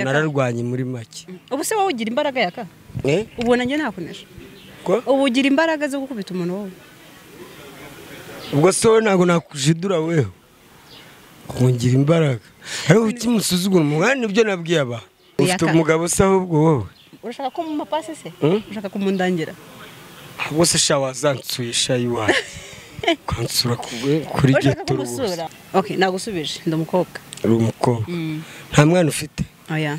nararwanye muri make ubu se wowe ugira imbaraga yaka Eh? ubona njye nakomeje Ko? ubu ugira imbaraga zo gukubita umuntu wowe ubwo se wowe ntabwo nakushidura weho kungira imbaraga ariko kuki musuzugura umugani nibyo nabwiye abantu ufite Yaka. umugabo se ahubwo wowe urashaka ko mu mapasi se Mm. urashaka kumundangira ahubwo se sha wazansuhisha iwawe ukansura ku- kuri urashaka geto rwose kumusura ok nagusubije ndi umukobwa uri umukobwa Mm. nta mwana ufite oya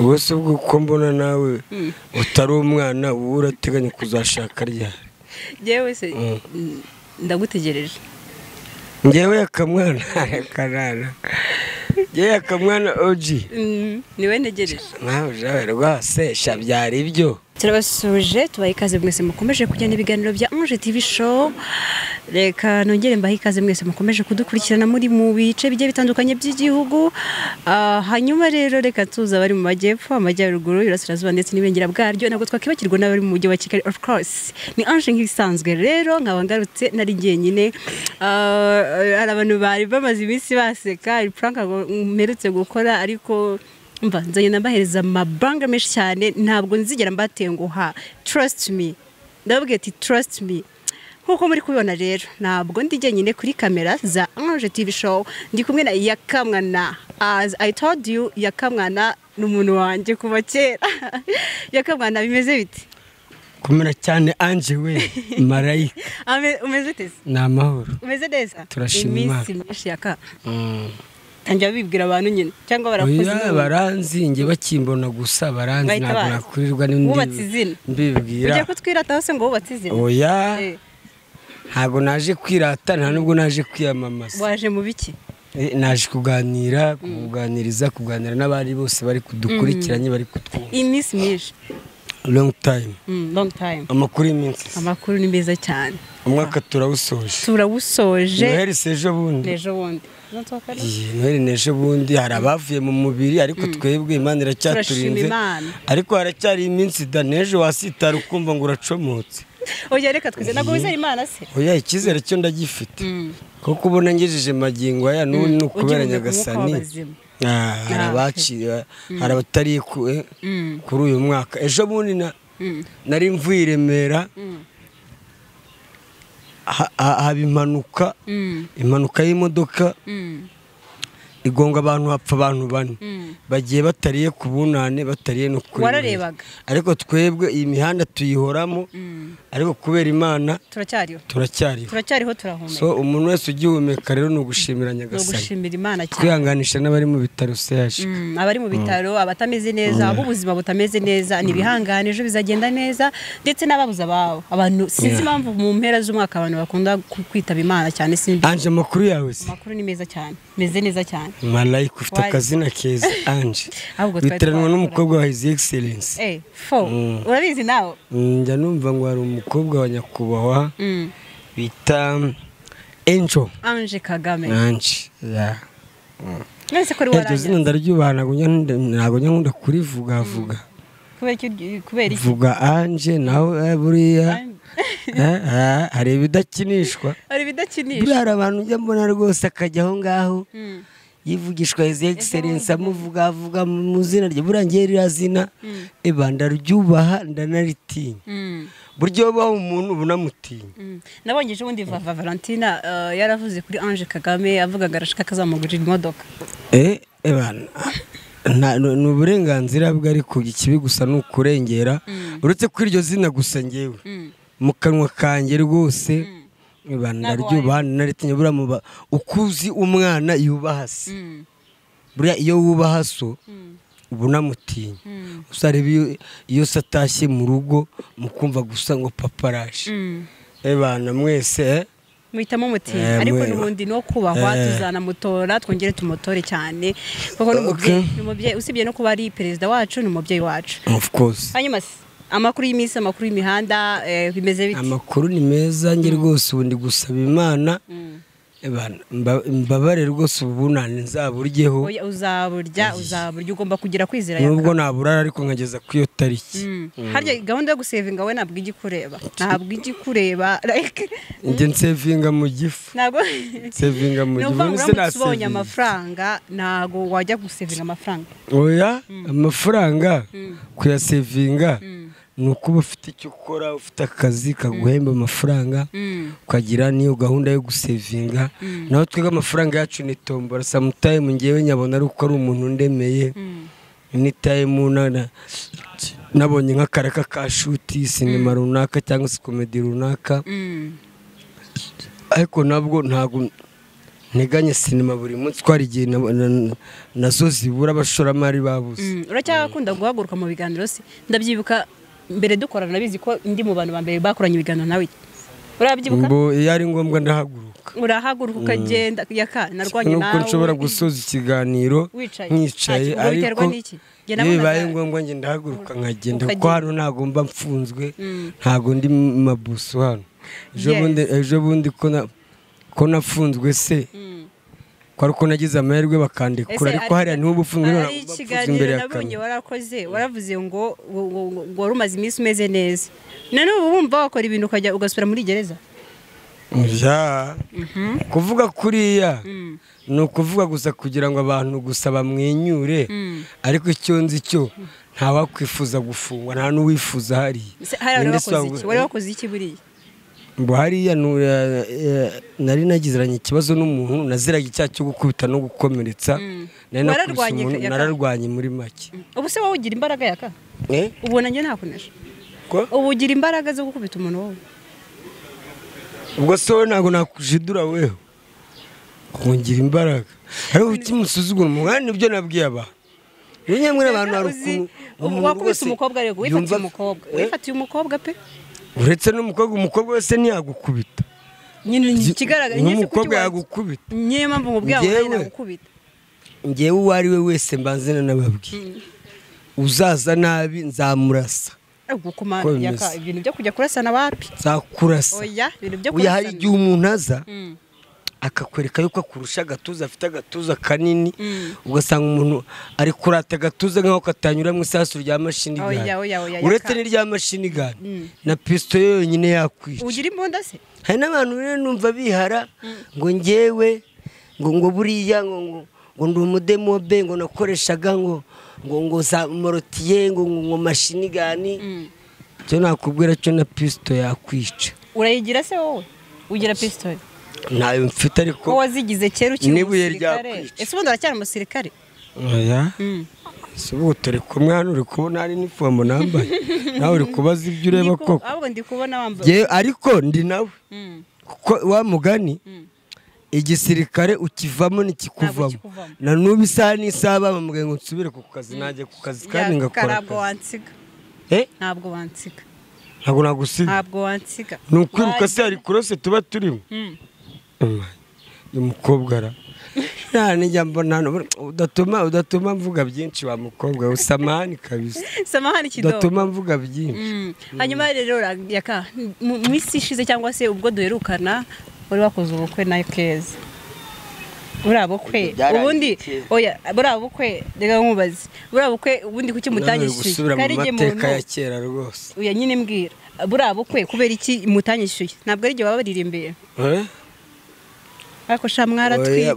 wowe se ubwo uko mbona nawe Mm. utari umwana wowe urateganya kuzashaka ryari jewe se Mm. mm, ndagutegereje ngewe akamwana karara ngewe akamwana oji Mm, ni wowe ntegereje nawe jawe rwose sha byari ibyo turabasuje tubaha ikaze mwese mukomeje kujya n'ibiganiro bya Ange TV show reka nongere mbahe ikaze mwese mukomeje kudukurikirana muri mu bice bigiye bitandukanye by'igihugu Ah, hanyuma rero reka tuza abari mu majyepfo amajyaruguru iburasirazuba ndetse n'ibengera bwaryo ntabwo twakwibagirwa n'abari mu mujyi wa kigali of course ni Ange nk'ibisanzwe rero nkaba ngarutse nari jyenyine Ah, hari abantu bari bamaze iminsi baseka hari prank mperutse gukora ariko mva nzanye nabahereza amabanga menshi cyane ntabwo nzigera mbatenguha trust me ndababwira ati trust me nk'uko muri kubibona rero ntabwo ndi jyenyine kuri kamera za ange tv show ndi kumwe na yakamwana as i told you yakamwana ni umuntu wanjye kuva kera yakamwana bimeze bite kumera cyane anje we marayika Ame- umeze tese ni amahoro umeze neza Turashima iminsi myinshi yaka tangira bibwira abantu nyine cyangwa barakoze oya inama. baranzinge bakimbona gusa baranzi Bahita ntabwo baza. nakurirwa Wubatse izina. n'indi ugiye mbibwira kutwirataho se ngo wubatse izina oya Eh, ntabwo naje kwirata nta nubwo naje kwiyamamaza waje mu biki Eh, naje kuganira kuganiriza kuganira n'abari bose bari kudukurikiranye bari kutwumva iminsi myinshi long time Mm, long time amakuru y'iminsi amakuru ni meza cyane umwaka turawusoje turawusoje noheli sejo bundi ejo bundi Umunsi wa kane? iyi noheli n'ejo bundi hari abavuye mu mubiri ariko twebwe imana turashima iracyaturinze imana ariko haracyari iminsi da n'ejo wasitara ukumva ngo uracomotse oya reka twize ntabwo wizera imana se oya icyizere cyo ndagifite Mm. kuko ubona ngejeje magingo aya n'ubu ni ukubera Ugiye umwuka nyagasani w'abazimu. Ah, hari Ah, abaciriwe hari abatarikuwe Mm. kuri uyu mwaka ejo bundi na- Mm. nari mvuye i remera Mm. ha- ha- haba impanuka Mm. impanuka y'imodoka Mm. igonga abantu hapfa abantu bane Mm. bagiye batariye ku bunane batariye no kuri Wararebaga? ariko twebwe iyi mihanda tuyihoramo Mm. ariko kubera imana turacyariho turacyariho turacyariho turahumeka so umuntu wese ugihumeka rero ni ugushimira ni nyagasani ugushimira imana cyane twihanganisha n'abari mu bitaro seyaje Mm, abari mu bitaro abatameze neza ab'ubuzima butameze neza ntibihangane ejo bizagenda neza ndetse n'ababuze ababo abantu Yeah. sinzi impamvu mu mpera z'umwaka abantu bakunda ku- kwitaba imana cyane simbi anje amakuru yawe se amakuru ni meza cyane meze neza cyane malayika ufite Wari. akazina keza anje Ahubwo twari witeranwa twakora. n'umukobwa wa hizi egiserensi Eh, fo Mm. urabizi nawe njya numva ngo hari umukobwa wa nyakubahwa Mm. bita enjo anje kagame anje ya. none se kuri iryo zina warangira ndaryubaha ntabwo njya nkunda- ntabwo njya nkunda kurivugavuga kubera iki- kubera iki vuga anje nawe eh, buriya eh, ah, hari ibidakinishwa hari ibidakinisha buriya hari abantu ujya mbona rwose akajya aho ngaho Mm. yivugishwa hizi egiserensi amuvugavuga mu izina rye buriya ngewe ririya zina eba ndaryubaha ndanaritinya Mm. buryo wabaho umuntu uba unamutinya Mm. nabonye ejo bundi vava valentina eh, yaravuze kuri anje kagame avugaga arashaka kazamugurira imodoka Eh, eba nta- ni ni uburenganzira bwe ariko ikibi gusa ni ukurengera uretse ko iryo zina gusa ngewe Mm. mu kanwa kanjye rwose eba ndaryubaha ndanaritinya buriya muba ukuzi umwana yubaha se Mm. buriya iyo wubaha so Mm. uba unamutinya Mm. gusa reba iyo, iyo se atashye mu rugo mukumva gusa ngo papa araje Mm. ebana mwese eh? muhitamo muti Eh, ariko mwe- n'ubundi no kubahwa Eh. tuzanamutora twongere tumutore cyane kuko ni umubyeyi Okay. ni umubyeyi usibye no kuba ari perezida wacu ni umubyeyi wacu of course hanyuma se amakuru y'iminsi amakuru y'imihanda eh, bimeze bite amakuru ni meza nge rwose ubu ndi gusaba imana mbabare rwose ubunane nzaburyeho Oya, uzaburya uzaburya ugomba kugira kwizera ya nubwo naburara ariko nkageza kuri iyo tariki harya gahunda yo gusevinga we ntabwo ijya ikureba ntabwo ijya ikureba like njye nsevinga mu gifu ntabwo sevinga mu gifu nubwo none se uramutse ubonye nasevinga. amafaranga ntabwo wajya gusevinga amafaranga oya amafaranga kuyasevinga ni ukuba ufite icyo ukora ufite akazi kaguhemba amafaranga Mm. ukagira n'iyo gahunda yo gusevinga naho twebwe amafaranga yacu ni tombora samutayimu ngewe nyabona ari uko ari umuntu ndemeye ni tayimu nabonye nk'akaraka ka shuti sinema runaka cyangwa se komedi runaka Mm. ariko nabwo ntabwo nteganya sinema buri munsi ko hari igihe na- na- nazo zibura abashoramari babuze Mm, uracyakunda guhaguruka mu biganiro se ndabyibuka mbere dukorana nabizi ko ndi mu bantu ba mbere bakoranye ibiganiro nawe urabyibuka ngo iyo ari ngombwa ndahaguruka urahaguruka ukagenda yaka narwanye nuko nawe nshobora gusoza ikiganiro Wicaye. nkicaye Ntacyo, ubwo biterwa ariko n'iki? iyo Njye nabonaga- bibaye ngombwa njye ndahaguruka nkagenda kuko Ukagenda. hano ntabwo mba mfunzwe ntabwo ndi mu mabuso hano ejo Yes. bundi- ejo bundi ko na- ko nafunzwe se ko ari uko nagize amahirwe bakandekura Ese ariko hariya niho uba ufunzwe none ari ntabwo mba mfunzwe ikiganiro imbere ya nabonye kamera warakoze waravuze ngo ngo- ngo- ngo wari umaze iminsi umeze neza none ubu wumva wakora ibintu ukajya ugasubira muri gereza Ya. kuvuga kuriya ni ukuvuga gusa kugira ngo abantu gusa bamwenyure ariko icyo nzi cyo ntawakwifuza gufungwa nta n'uwifuza hariya Se- hariya wari Ninde wakoze usanga- iki wari wakoze iki buriya ngo hariya nu- eh, eh, nari nagiziranye ikibazo n'umuntu naziraga icyaha cyo gukubita no gukomeretsa nari nakubise Wararwanye umuntu, yaka- nararwanye muri make ubu se wowe ugira imbaraga yaka Eh? ubu nanjye nakunesha Ko? ubu ugira imbaraga zo gukubita umuntu wowe ubwo se wowe ntabwo nakujidura weho kungira imbaraga ariko ikimusuzugura umwana nibyo nabwiye abantu nyamwe n'abantu hari Uzi, ukuntu ubu umuntu wakubise wese umukobwa ariko wifatiye yumva- umukobwa Eh? wifatiye umukobwa pe uretse n'umukobwa umukobwa wese ntiyagukubita nyine ikigaragara nyine si n'umukobwa kuki wa- yagukubita niyo mpamvu mubwira ngo nawe Njyewe- nagukubita ngewe uwo ari we wese mbanzana n'ababwiye uzaza nabi nzamurasa ubwo kuma Ko bimeze. yaka ibintu byo kujya kurasana wapi nzakurasa oya ibintu byo uya hari igihe kurasana umuntu aza Mm. akakwereka yuko akurusha agatuza afite agatuza kanini ugasanga umuntu ari kurata agatuza nk'aho katanyura mu isasu rya mashini Oya, oya, oya, gani yaka. uretse n'irya mashini gani na pisito yonyine yakwica ugira imbunda se hari n'abantu rero numva bihara ngo ngewe ngo ngo buriya ngo ngo ngo ndi umudemobe ngo nakoreshaga ngo ngo ngo za morotiye ngo ngo ngo mashini gani cyo nakubwira cyo na pisito yakwica urayigira se wowe ugira pistolet ntayo mfite ariko ko wazigize kera ukiri N'ibuye umusirikare ryakwica. ese ubundi uracyari umusirikare oya si ubu turi kumwe hano uri kubona hari n'ifomo nambaye nawe uri kubaza ibyo ureba Ndi ku- koko ahubwo ndi kubona wambaye Jyewe ariko ndi nawe Mm. kuko wa mugani igisirikare ukivamo ntikikuvamo kikuvamo. na n'ubu isaha n'isaha bamubwiye ngo nsubire ku kazi najya ku kazi kandi Ya, ngakora ntabwo akazi wansiga Eh? ntabwo wansiga ntabwo nagusiga ntabwo wansiga ni ukwiruka se hari kurose tuba turimo Mm. Umwe, uyu mukobwa ara nta nijya mbona hano udatuma udatuma mvuga byinshi wa mukobwa we usamani kabisa samahani kidogo udatuma mvuga byinshi Mm. hanyuma rero ra- yaka mu mu isi ishize cyangwa se ubwo duherukana wari wakoze ubukwe na keza buriya bukwe Byarangiye ubundi kera. oya buriya bukwe reka nkubaze buriya bukwe ubundi kuki mutanyishyuye gusubira mu igihe mateka ya kera rwose uya nyine mbwira buriya bukwe kubera iki mutanyishyuye ntabwo ari igihe baba baririmbye Eh? ariko sha mwaratwitse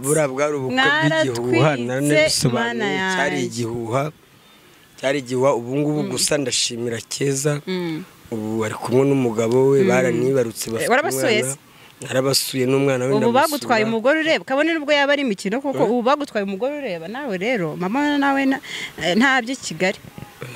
Oya, buriya bwari ubukwe bw'igihuha Mwaratwitse, naranabisobanura Mana yanjye. cyari igihuha cyari igihuha ubu ngubu gusa ndashimira keza Mm. ubu ari kumwe n'umugabo we baranibarutse bafite warabasuye umwana narabasuye n'umwana we ubu ndamusura. bagutwaye umugore ureba kabone nubwo yaba ari imikino kuko ubu bagutwaye umugore ureba nawe rero mama nawe na- eh, ntabyo kigali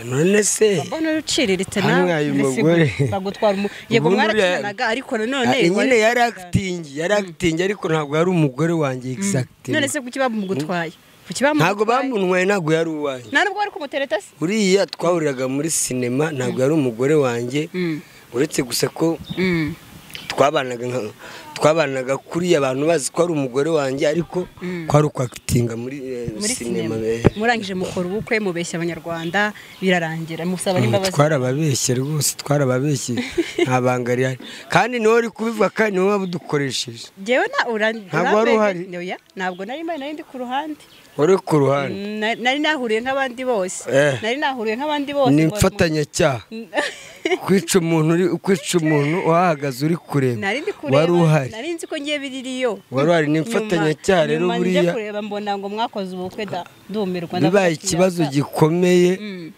none se mbona uciriritse Hano nawe uyu mugore. bagutwara umu yego Ubundi mwarakinanaga ariko nanone Ah, nyine wari- yari acting yari acting ariko ntabwo yari umugore wanjye exact none se kuki bamugutwaye kuki bamugutwaye ntabwo bamunwaye ntabwo yari uwanjye nta nubwo bari kumutereta se buriya twahuriraga muri sinema ntabwo yari umugore wanjye uretse gusa ko Mm. twabanaga nka- twabanaga kuri abantu bazi ko ari umugore wanjye ariko kwari ukwakitinga muri eh, muri sinema sinema be murangije mukora ubukwe mubeshya abanyarwanda birarangira musaba n'imbabazi twarababeshye rwose twarababeshye nta banga rihari kandi niwe uri kubivuga kandi niwe waba udukoresheje ngewe na ura- Ntabwo wari uhari. urambere- Oya, ntabwo nari mbaye nari ndi ku ruhande wari ku ruhande Na- nari nahuriye nk'abandi bose Eh. nari nahuriye nk'abandi bose ni ngo- imfatanyacyaha kwica umuntu uri- kwica umuntu uhahagaze uri kureba nari ndi kureba wari uhari nari nzi ko ngiye biririyo Wari uhari, ni imfatanyacyaha rero nyuma njya buriya. kureba mbona ngo mwakoze ubukwe da ndumirwa ndavuga bibaye ati, ikibazo yaka. gikomeye Mm.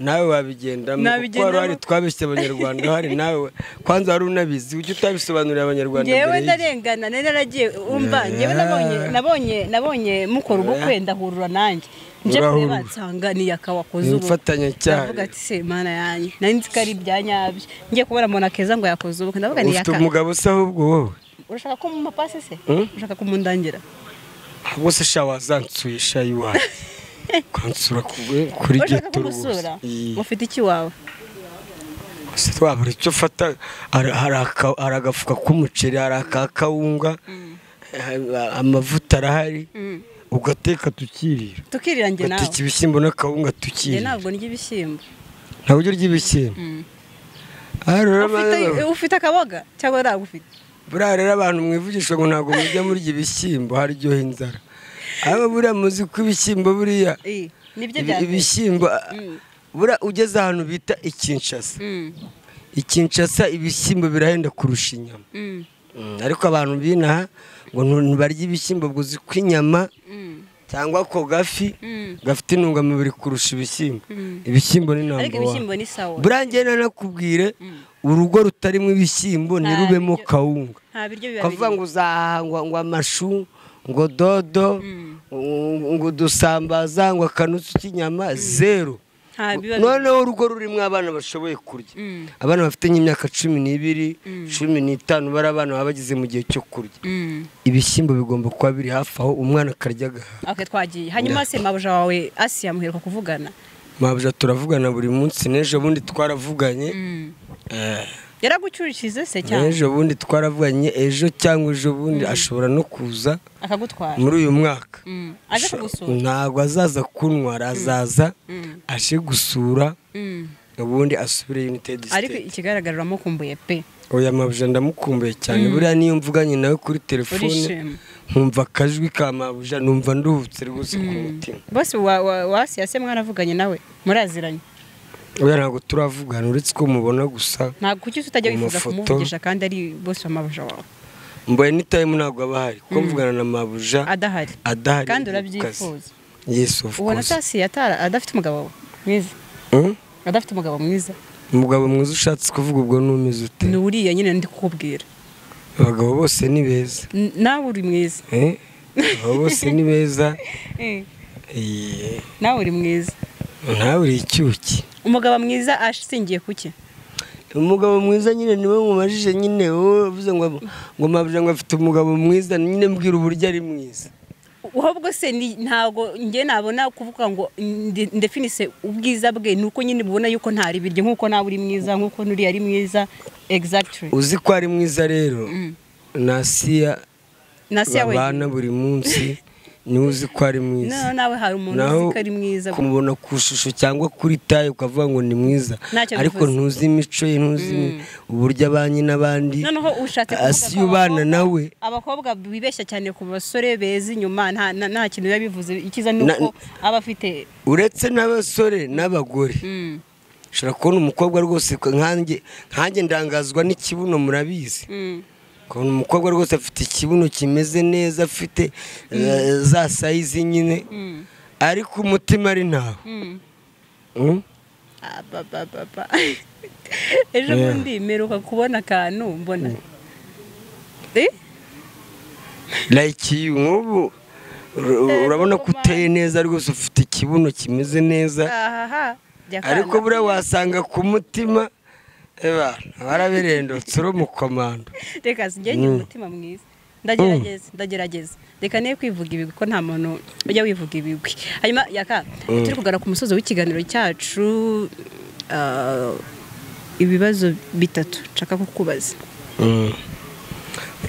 nawe wabigendamo kuko Nabigendamo. wari uhari twabeshye abanyarwanda uhari nawe kwanza wari unabizi ujye utabisobanurira abanyarwanda ngewe mbere y'igihe ndarengana nari naragiye umva Eh. ngewe nabonye nabonye nabonye mukora ubukwe ndahurura nanjye nje Urahurura. kureba nsanga ni yakawakoze ni ubukwe imfatanyacyaha ndavuga ati se mana yanjye nari nzi ko ari ibya nyabyo ngiye kubona mbona keza ngo yakoze ubukwe ndavuga ni ufite yaka umugabo usa ahubwo wowe urashaka ko mu mapasi se Hmm? urashaka kumundangira bose sha wazansuye sha iwacu kwansura ku- kuri urashaka geto rwose kumusura ufite iki wawe gusa twabura icyo ufata hari hari aka- hari agafuka k'umuceri hari aka kawunga eh, amavuta arahari Mm. ugateka tukirira tukirira njye nawe ugateka ibishyimbo n'akawunga njye tukirira ntabwo ndya ibishyimbo ntabwo urya ibishyimbo Mm. Aha rero Ufite- abantu- ufite akaboga cyangwa ntabwo ufite buriya rero abantu mwivugisha ngo ntabwo mujya murya ibishyimbo haryoha inzara aba buriya muzi ko ibishyimbo buriya Eh, nibyo ibi- bya mbere. ibishyimbo ah, Mm. buriya ugeze ahantu bita ikinshasa Mm. ikinshasa ibishyimbo birahenda kurusha inyama Mm. Mm, ariko abantu binaha ngo ntibarye ibishyimbo ngo uzi ko inyama Mm. cyangwa ako gafi Mm. gafite intungamubiri kurusha ibishyimbo Mm. ibishyimbo ni ariko namba ibishyimbo wani ni sawa burangiye nanakubwire urugo rutarimo ibishyimbo ntirubemo ibyo- kawunga nta biryo biba ukavuga birimo ngo uzahaha ngo ngo amashu ngo dodo ngo- ngo udusambaza ngo akanutsi k'inyama zeru nta biba birimo noneho urugo rurimo abana bashoboye kurya Mm. abana bafite nk'imyaka cumi n'ibiri cumi n'itanu bari abana baba bageze mu gihe cyo kurya Mm. ibishyimbo bigomba kuba biri hafi aho umwana akarya agahaha okay twagiye hanyuma se mabuja wawe asiya muheruka kuvugana mabuja turavugana buri munsi n'ejo bundi twaravuganye Eh, yaragucyurishije se cyangwa n'ejo bundi twaravuganye ejo cyangwa ejo bundi ashobora no kuza akagutwara muri uyu mwaka Mm. aje kugusura ntabwo azaza kunywa arazaza Mm. aje gusura Mm. ubundi asubire united ariko state ikigaragara uramukumbuye pe oya mabuja ndamukumbuye cyane buriya niyo mvuganye nawe kuri telefone Urishima. nkumva akajwi ka mabuja numva nduhutse rwose ku mutima bose wa- wa- wa asiya se mwaravuganye nawe muraziranye oya ntabwo turavugana uretse ko mubona gusa ntabwo kuki utajya wifuza Amafoto. kumuvugisha kandi ari bose wa mabuja wawe mbaye n'itayimu ntabwo aba ahari kuko mvugana na mabuja adahari adahari kandi mu kazi. urabyifuza yes of ubona course se asiya atara- adafite umugabo we mwiza Hmm? adafite umugabo mwiza umugabo mwiza ushatse kuvuga ubwo n'umeze ute ni uriya nyine ndi kukubwira abagabo bose ni beza N- nawe uri mwiza Eh? abagabo bose ni beza Eh, Eh, nawe uri mwiza ntawe uri icyuki umugabo mwiza ashingiye kuki umugabo mwiza nyine niwe mumajije nyine wowe uvuze ngo ngo mabuja ngo afite umugabo mwiza nyine mbwira uburyo ari mwiza ahubwo se ni- ntabwo njye nabona kuvuga ngo ndi- ndefinise ubwiza bwe ni uko nyine mubona yuko ntari biryo nk'uko nawe uri mwiza nk'uko n'uriya ari mwiza exactly uzi ko ari mwiza rero nasiya na se yawe babana buri munsi niwe uzi ko ari mwiza no nawe hari umuntu uzi naho ko ari mwiza kumubona ku ishusho cyangwa kuri taye ukavuga ngo ni mwiza Ntacyo ariko bivuze. ntuzi imico ye ntuzi uburyo abanye n'abandi noneho ushatse kuvuga ko asiye ubana abakobwa- nawe abakobwa bibeshya cyane ku basore beza inyuma nta nta- nta kintu biba bivuze icyiza ni Na- uko aba afite uretse n'abasore n'abagore Mm, ushobora kubona umukobwa rwose nkanjye nkanjye ndangazwa n'ikibuno murabizi mm. ukabona umukobwa rwose afite ikibuno kimeze neza afite eh, za sayizi nyine ariko umutima ari ntawe Mm? abababa ejo Yeah. bundi mperuka kubona akantu mbona Eh? like you nk'ubu ur- urabona ko uteye neza rwose ufite ikibuno kimeze neza ahaha jya kana. ariko buriya wasanga ku mutima eba waraberendutse uri umukomando reka sinjye ngira umutima mwiza ndagerageza ndagerageza reka niyo kwivuga ibigwi ko nta muntu ujya wivuga ibigwi hanyuma yaka turi kugana ku musozi w'ikiganiro cyacu ah, ibibazo bitatu nshaka kukubaza Mm.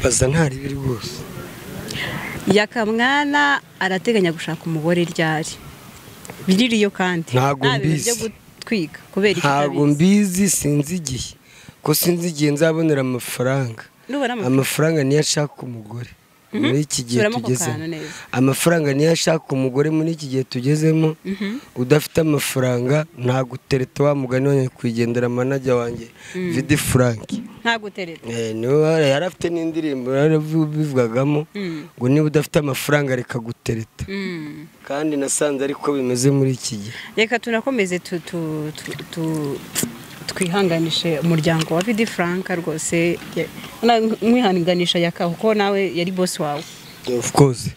baza ntari biri rwose yakamwana arateganya gushaka umugore ryari biririyo kandi Ntabwo nta bintu mbizi. byo gutwika kubera iki ntabwo utabizi. mbizi sinzi igihe ko sinzi igihe nzabonera amafaranga nubona amafaranga amafaranga niyo ashaka umugore muri iki gihe Subiramo ako tugezemo kantu neza. amafaranga niyo ashaka umugore muri iki gihe tugezemo udafite amafaranga ntabwo utereta wa mugani wa nyakwigendera manajya wanjye vidi furanki ntabwo utereta Eh, niwe wari- yari afite n'indirimbo yari bivugagamo Mm. ngo niba udafite amafaranga reka gutereta Mm. kandi nasanze ariko bimeze muri iki gihe reka tunakomeze tu- tu- tu- tu- twihanganishe umuryango wa vidi frank rwose ya- na- mwihanganisha yakaho kuko nawe yari bosi wawe of course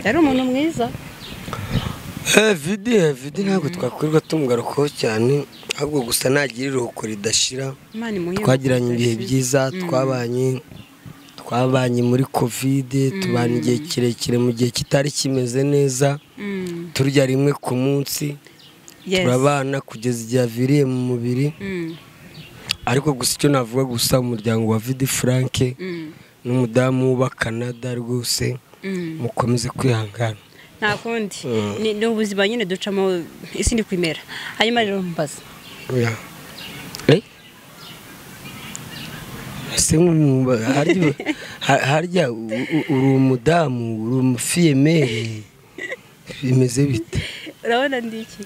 yari umuntu mwiza Eh, vidi eh, vidi ntabwo twakwirirwa tumugarukaho cyane ahubwo gusa nagira iruhuko ridashira imana imuhe twagiranye umugisha. ibihe byiza twabanye twabanye muri kovide tubana igihe kirekire mu gihe kitari kimeze neza Mm, turya rimwe ku munsi yes. turabana kugeza igihe aviriye mu mubiri Mm, ariko gusa icyo navuga gusa umuryango wa vidi frank mm, n'umudamu w'uba canada rwose mm. mukomeze kwihangana nta kundi Mm. Ni- ni ubuzima nyine ducamo isi ndi kwimera hanyuma rero mbaza oya Eh? ese nk'umwumva harya ha- harya u- u- uri umudamu uri umufiyemeri bimeze bite urabona ndiki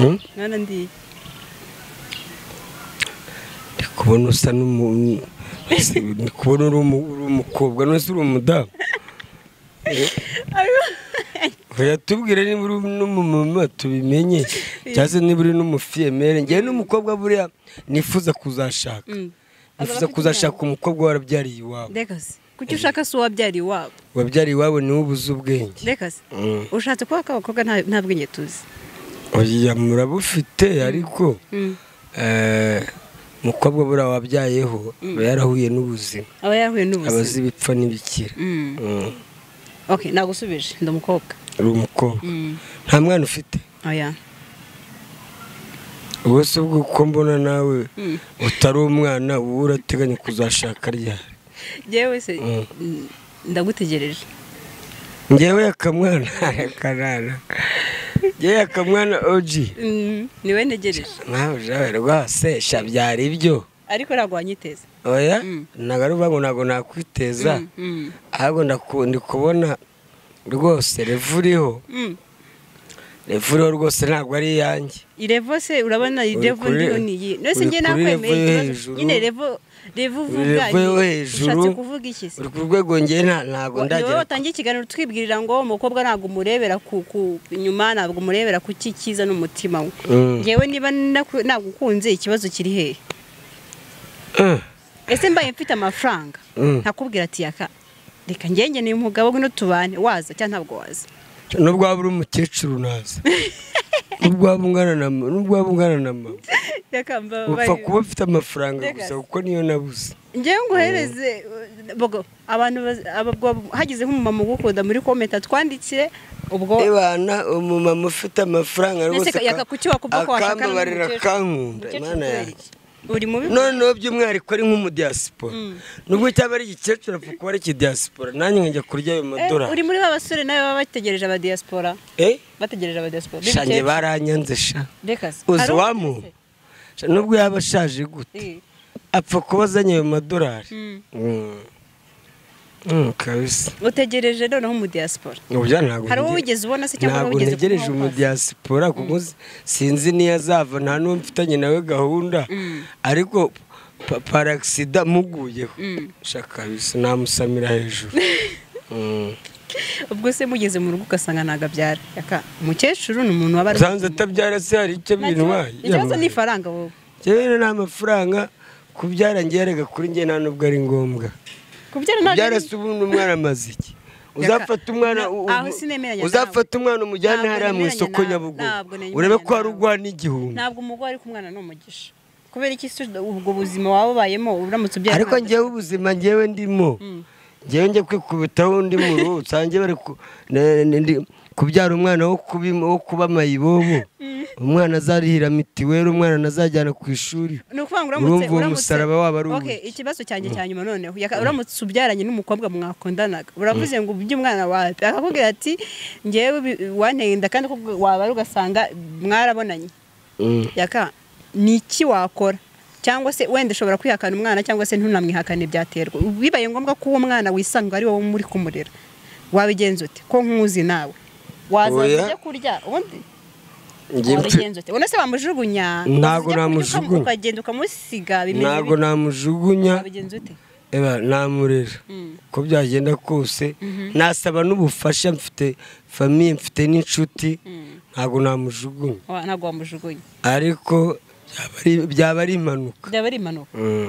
Hmm? urabona ndiki ndi kubona usa n'umu ese ndi kubona uri umu- uri umukobwa none se uri umudamu oya tubwire niba uri n'umumama tubimenye cyangwa se niba uri n'umufiyemeri ngewe n'umukobwa buriya nifuza kuzashaka Mm. nifuza kuzashaka umukobwa warabyariye iwabo reka se kuki ushaka si uwabyariye iwabo wabyariye iwabo niwe ubuze ubwenge reka se Mm. ushatse kuba k'abakobwa nta nta bwenge tuzi oya murabufite ariko Mm. eh, umukobwa buriya wabyayeho aba yarahuye n'ubuzima aba yarahuye aba n'ubuzima azi ibipfa n'ibikira Mm. Mm. okay nagusubije ndi umukobwa uri umukobwa Mm. nta mwana ufite oya ubwo se ubwo uko mbona nawe Mm. utari umwana wowe urateganya kuzashaka ryari yewe se Mm. mm, ndagutegereje ngewe akamwana akanana ngewe akamwana oji Mm, niwe ntegereje nawe jawe rwose sha byari ibyo ariko ntabwo wanyiteze oya Mm. ntabwo ari uvuga ngo ntabwo nakwiteza Mm, mm, ahubwo ndaku- ndi kubona rwose revu uriho mm. revu uriho rwose ntabwo ari iyanjye irevo se urabona irevo kuri- ndiho niyi nose uri njye kuri nakwemeye revo yo ikibazo hejuru. nyine revo revo uvuga revu yo ni- hejuru ushatse kuvuga iki se uri ku rwego ngewe nta- ntabwo ni wowe ndagera watangiye ikiganiro twibwirira ngo umukobwa ntabwo umurebera ku ku- inyuma ntabwo umurebera ku kikiza n'umutima we Mm. yewe niba naku- nagukunze ikibazo kiri hehe Eh, ese mbaye mfite amafaranga Mm. ntakubwira ati yaka reka ngenge ni umugabo ngwino tubane waza cyangwa ntabwo waza nubwo waba uri umukecuru naza nubwo waba ungana na ma- nubwo waba ungana na mama reka mba- upfa mbaye- kuba ufite amafaranga Rega gusa se. kuko niyo nabuze ngewe nguhereze uh, bogo abantu baz- abagwa- hagize nk'umumama ugukunda muri kometa twandikire ubwo ibana umumama ufite amafaranga rwose Nese yaka kuki wakubwa ko washakana akambabarira n'umukecuru? akankunda Umukecuru imana kubera yanjye iki? uri mubi noneho by'umwihariko ari nk'umudiyasipora nubwo cyaba ari igikecuru apfa kuba ari ikidiyasipora nanjye nkajya kurya ayo Eh, uri madorari muri ba basore nawe baba bategereje aba diaspora eh bategereje aba diaspora shange baranyanze sha reka se uzi Hari wamu undi se? Sha, nubwo yaba ashaje gute Eh, apfa kuba azanye ayo madorari mm. Mm. Mm, kabisa utegereje noneho umu diaspora ubya ntabwo hari uwo ntegereje- wigeze ubona se cyangwa ntabwo wigeze ntegereje kubaho pasi? umudiyasipora kuko sinzi n'iyo azava nta n'uwo mfitanye nawe gahunda Mm. ariko pa- parasida muguyeho Mm. shaka kabisa namusamira hejuru Mm. ubwo se mugeze mu rugo ugasanga nagabyara yaka umukecuru ni umuntu waba usanze atabyara se hari icyo bintwaye ikibazo ni ifaranga wowe rero nta mafaranga kubyara ngerega kuri njye nta nubwo ari ngombwa kubyara ntabwo kubyara ari- se ubundi umwana amaze iki Reka, uzafata umwana na- u- aho u- sinemeranya uzafata umwana umujyane Ntabwo hariya mu nemeranya isoko nawe. Ntabwo nyabugogo nemeranya urebe ko hari nawe. ugwana igihumbi ntabwo umugore ariko umwana ni umugisha kubera iki se ubwo buzima waba ubayemo uramutse ubyara ariko umwana? ngewe ubuzima ngewe ndimo Mm. ngewe njya kwikubitaho undi mu ruhu usange bari ku- ne- ne- ndi- kubyara umwana wo kuba im- wo kuba mayibobo umwana azarihira mitiweli umwana anazajyana ku ishuri ni ukuvuga ngo uramutse Urumva uwo uramutse- musaraba waba ari Okay, uwuhe? ikibazo cyanjye cya nyuma noneho Yaka- uramutse ubyaranye n'umukobwa mwakundanaga uravuze ngo ubye umwana wawe akakubwira ati ngewe bi- wanteye inda kandi koko waba ari ugasanga mwarabonanye Mm. yaka ni iki wakora cyangwa se wenda ushobora kwihakana umwana cyangwa se ntunamwihakane byaterwa bibaye ngombwa ko uwo mwana wisanga ari wowe muri kumurera wabigenza ute ko nkuzi nawe Oya. wazaza ujya kurya ubundi Njye mfe- wabigenza ute ubona se wamujugunya Ntabwo Uzajya kurya namujugunya. ukagenda ukamusiga bimeze ntabwo namujugunya wabigenza ute eba namurera Mm. uko byagenda kose nasaba n'ubufasha mfite famiye mfite n'inshuti ntabwo namujugunya Wa- ntabwo wamujugunya ariko byaba ari- byaba ari impanuka byaba ari impanuka Mm.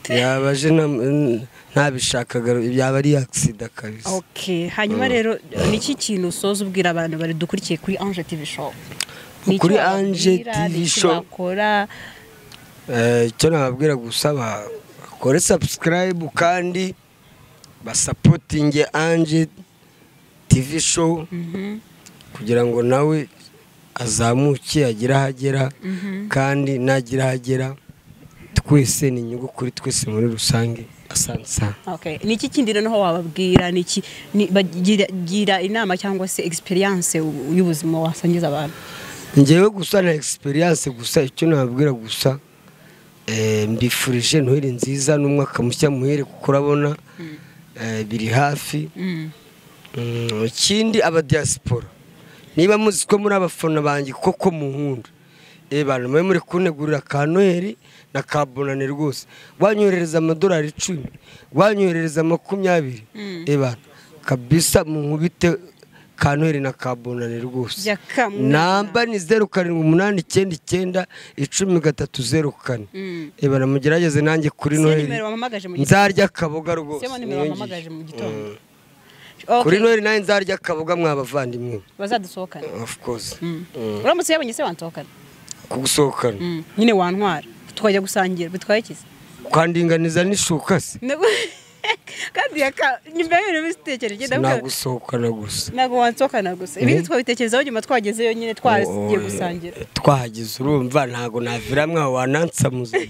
yaba aje na- n- ntabishakaga yaba ari agisida kabisa okay hanyuma rero ni iki kintu usoza ubwira abantu bari dukurikiye kuri Ange TV show Ni iki Kuri wababwira? Ange Ni TV iki show. bakora Eh, icyo nababwira gusa ba- bakore subscribe kandi basapotinge anje tv show kugira ngo nawe azamuke agire aho agera kandi nagira aho agera twese ni inyungu kuri twese muri rusange asansa Okay. ni iki kindi noneho wababwira ni iki ni- bagira gira inama cyangwa se experience u- y'ubuzima wasangiza abantu ngewe gusa na experience gusa icyo nababwira gusa eh, mbifurije noheli nziza n'umwaka mushya muhere kuko urabona eh, biri hafi Mm, ikindi abadiyasipora niba muzi ko muri abafana banjye koko muhunda eba mube muri kunegurira ka noheli na ka bonane rwose wanyoherereza amadolari icumi wanyoherereza makumyabiri eba kabisa munkubite ka noheli na ka bonane rwose Jaka mwana. namba ni zeru karindwi umunani icyenda icyenda icumi gatatu zeru kane Mm. eba namugerageze nanjye kuri Siyo noheli nimero wampamagaje mu gitondo. nzarya akaboga rwose Siyo nimero niyongere. wampamagaje mu Mm. gitondo kuri Okay. noheli nawe nzarya akaboga mwabavandimwe bazadusohokana of course Mm. uramutse uyabonye se wansohokana kugusohokana Mm. nyine wantwara tukajya gusangira bitwaye iki se? kwandinganiza n'ishuka se Ntabwo- kandi yaka nyuma y'ibintu bitekereje sinagusohokana gusa ntabwo wansohokana gusa ibindi twabitekerezaho nyuma twagezeyo nyine twaragiye Oh, gusangira eh, twahageze urumva ntabwo naviramwe wanansa muzima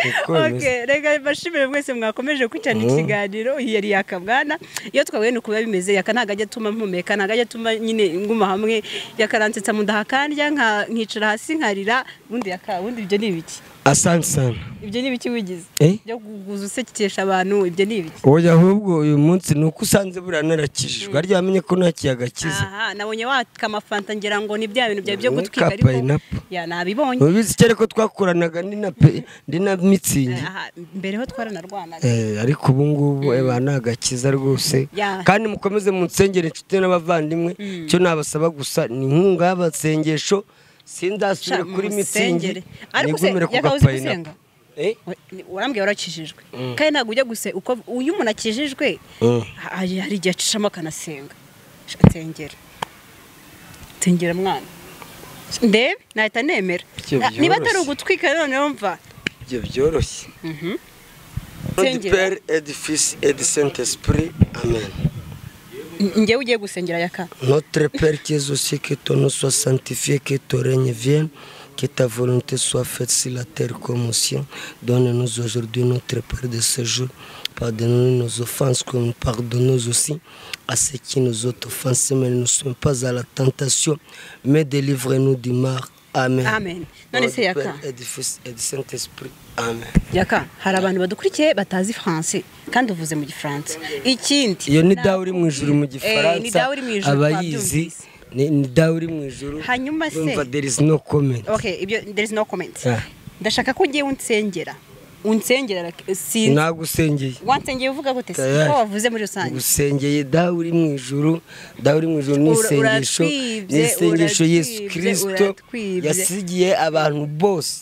Niko bimeze. Okay, reka bashimire mwese mwakomeje gukurikirana ikiganiro iyi yari yakabwana iyo twahuye nuko biba bimeze yaka ntabwo ajya atuma mpumeka ntabwo ajya atuma nyine nguma hamwe yakaransetsa mu ndaha kandya nka- nkicara hasi nkarira ubundi yaka ubundi ibyo ni ibiki asante sana ibyo ni ibiki wigize Eh? byo kuguza usekesha abantu ibyo ni ibiki oya ahubwo uyu munsi ni uko usanze buriya narakijijwe arya wamenye ko nta kiyaga kiza aha nabonye waka amafanta ngira ngo ni bya bintu byawe byo Ni gutwika ka ariko pineapple. ya nabibonye ubizi cyane ko twakoranaga ndi na pe- ndi na mitsingi aha mbere ho twaranarwanaga Eh, ariko ubu ngubu eba ni agakiza rwose Yeah. kandi mukomeze munsengere inshuti n'abavandimwe icyo nabasaba gusa ni inkunga y'abasengesho sindasubire Sha, kuri mitsingi mumusengere. Ariko se, nigumire ku yakabaye uzi gapayinapu gusenga? urambwira warakijijwe kandi ntabwo ujya gusa uko iyo umuntu akijijwe Mm. ha- hari hari igihe acishamo akanasenga Sha, nsengera nsengera mwana ndebe nahita nemera Ibyo Na- niba atari byoroshye. ugutwika noneho mva ibyo byoroshye Nsengera. pere edi fisi edi sente sipuri amen n- njyewe ugiye gusengera yaka notre pere kizo si que ton nom soit sanctifié que ton règne vienne Que ta volonté soit faite sur la terre comme au ciel. Donne-nous aujourd'hui notre Père de ce jour. Pardonne-nous nos offenses comme nous pardonnons aussi à ceux qui nous ont offensés. Mais ne nous sommes pas à la tentation, mais délivre-nous du mal. Amen. Amen. None Notre se yaka. Père et du Fils et du Saint-Esprit. Amen. yaka hari abantu badukurikiye batazi faranse kandi uvuze mu gifaransa ikindi iyo ni dawe uri mu ijuru mu Eh, ni gifaransa dawe uri mu ijuru, abayizi twabyumvise. ni ni dawe uri mu ijuru Hanyuma se- urumva there is no comment okay ibyo there is no comment Yeah. ndashaka ko ugiye unsengera unsengera like, sinzi nagusengeye wansengeye uvuga gute se Tayari. ko wavuze muri rusange ngusengeye dawe uri mu ijuru dawe uri mu ijuru ni Ura- isengesho uratwibye, ni isengesho yesu uratwibye, kirisito uratwibye. yasigiye abantu bose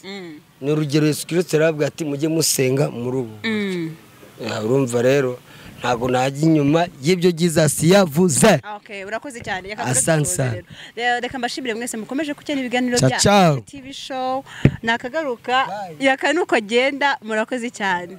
ni urugero yesu kirisito yarababwira ati mujye musenga muri ubu Mm. Ah, urumva rero ntabwo najya inyuma y'ibyo gizasi yavuze Okay, urakoze cyane Reka Asante turadusoza sana. rero. Rero reka mbashimire mwese mukomeje kugenda ibiganiro Ciao, bya ciao. TV show nakagaruka yaka nuko agenda murakoze cyane